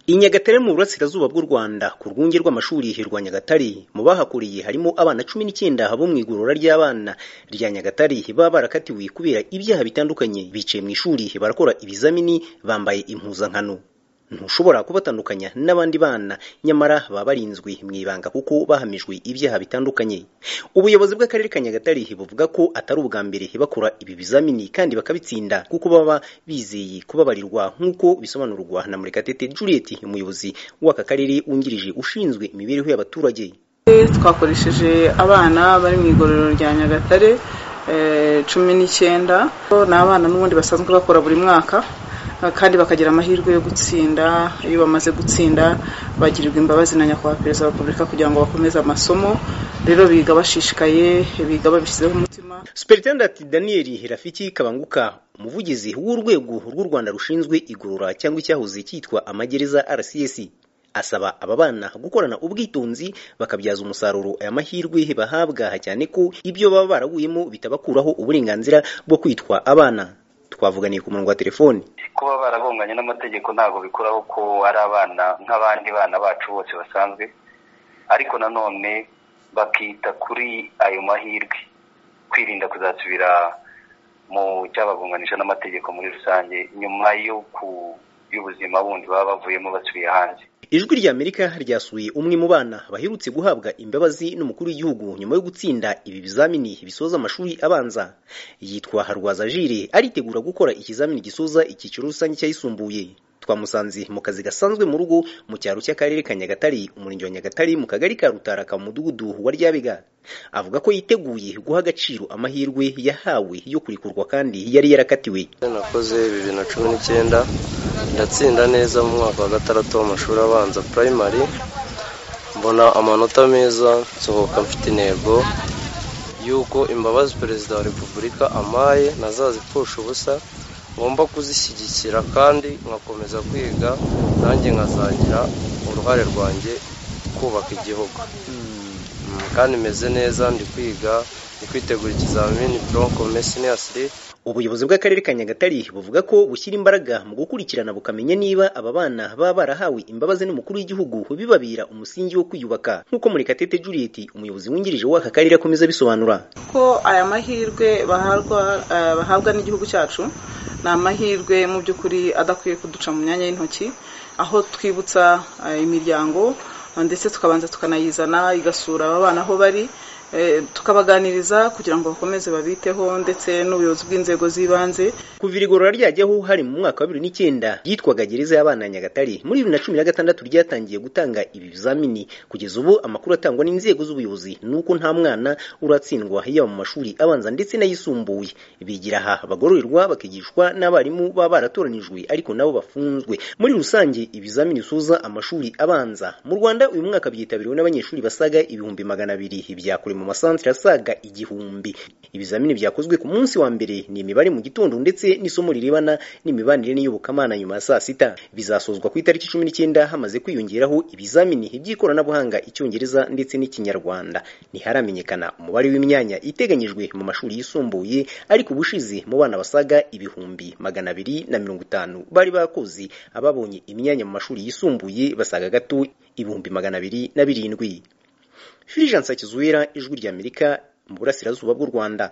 I Nyagatare mu burasirazuba bw'u Rwanda ku rwunge rw'amashuri rwa Nyagatare mu bahakuriye harimo abana cumi n'icyenda bo mu igorora ry'abana rya Nyagatare baba barakatiwe kubera ibyaha bitandukanye bicaye mu ishuri barakora ibizamini bambaye impuzankano ntushobora kubatandukanya n'abandi bana nyamara baba barinzwe mu ibanga kuko bahamijwe ibyaha bitandukanye ubuyobozi bw'akarere ka Nyagatare buvuga ko atari ubwa mbere bakora ibi bizamini kandi bakabitsinda kuko baba bizeye kubabarirwa nk'uko bisobanurwa na Murekatete Juliet umuyobozi w'aka karere wungirije ushinzwe imibereho y'abaturage twakoresheje abana bari mu igororero rya Nyagatare cumi n'icyenda ni abana n'ubundi basanzwe bakora buri mwaka kandi bakagira amahirwe yo gutsinda iyo bamaze gutsinda bagirirwa imbabazi na nyakubahwa perezida wa repubulika kugira ngo bakomeze amasomo rero biga bashishikaye biga babishyizeho umutima superintendent daniel rafiki kabanguka umuvugizi w'urwego rw'u rwanda rushinzwe igorora cyangwa icyahoze cyitwa amagereza rcs asaba aba bana gukorana ubwitonzi bakabyaza umusaruro aya mahirwe bahabwa cyane ko ibyo baba baraguyemo bitabakuraho uburenganzira bwo kwitwa abana twavuganiye ku murongo wa telefoni kuba baragonganye n'amategeko ntabwo bikuraho ko ari abana nk'abandi bana bacu bose basanzwe ariko nanone bakita kuri ayo mahirwe kwirinda kuzasubira mu cyabagonganisha n'amategeko muri rusange nyuma yo ku y'ubuzima bundi baba bavuyemo basubiye hanze ijwi ry'amerika ryasuye umwe mu bana baherutse guhabwa imbabazi n'umukuru w'igihugu nyuma yo gutsinda ibi bizamini bisoza amashuri abanza yitwa harwaza jire aritegura gukora ikizamini gisoza icyiciro rusange cyayisumbuye twamusanze mu kazi gasanzwe mu rugo mu cyaro cy'akarere ka nyagatare umurenge wa nyagatare mu kagari ka rutaraka mu mudugudu wa ryabega avuga ko yiteguye guha agaciro amahirwe yahawe yo kurikurwa kandi yari yarakatiwe nakoze bibiri na cumi n'icyenda ndatsinda neza mu mwaka wa gatandatu w'amashuri abanza purayimari mbona amanota meza nsohoka mfite intego y'uko imbabazi perezida wa repubulika amaye nazazipfusha ubusa ngomba kuzishyigikira kandi nkakomeza kwiga nanjye nkazagira uruhare rwanjye kubaka igihugu kandi meze neza ndi kwiga ndi kwitegura ikizamini bronco mesiniyasiri ubuyobozi bw'akarere ka nyagatare buvuga ko bushyira imbaraga mu gukurikirana bukamenya niba aba bana baba barahawe imbabazi n'umukuru w'igihugu bibabera umusingi wo kwiyubaka nk'uko murekatete juliet umuyobozi wungirije w'aka karere akomeza abisobanura ko aya mahirwe bahabwa n'igihugu cyacu ni amahirwe mu by'ukuri adakwiye kuduca mu myanya y'intoki aho twibutsa imiryango ndetse tukabanza tukanayizana igasura aba bana aho bari tukabaganiriza kugira ngo bakomeze babiteho ndetse n'ubuyobozi bw'inzego z'ibanze kuva igorora ryajyaho hari mu mwaka wa bibiri n'icyenda ryitwaga gereza y'abana ya nyagatare muri bibiri na cumi na gatandatu ryatangiye gutanga ibi bizamini kugeza ubu amakuru atangwa n'inzego z'ubuyobozi ni uko nta mwana uratsindwa yaba mu mashuri abanza ndetse n'ayisumbuye bigira aha bagororerwa bakigishwa n'abarimu baba baratoranijwe ariko nabo bafunzwe muri rusange ibizamini bisoza amashuri abanza mu rwanda uyu mwaka byitabiriwe n'abanyeshuri basaga ibihumbi magana abiri byakorewe mu masantere asaga igihumbi ibizamini byakozwe ku munsi wa mbere ni imibare mu gitondo ndetse n'isomo rirebana n'imibanire n'iyobokamana nyuma ya saa sita bizasozwa ku itariki cumi n'icyenda hamaze kwiyongeraho ibizamini by'ikoranabuhanga icyongereza ndetse n'ikinyarwanda ntiharamenyekana umubare w'imyanya iteganyijwe mu mashuri yisumbuye ariko ubushize mu bana basaga ibihumbi magana abiri na mirongo itanu bari bakoze ababonye imyanya mu mashuri yisumbuye basaga gato ibihumbi magana abiri na birindwi Fulgence Kizuwera Ijwi ry'Amerika mu burasirazuba bw'u Rwanda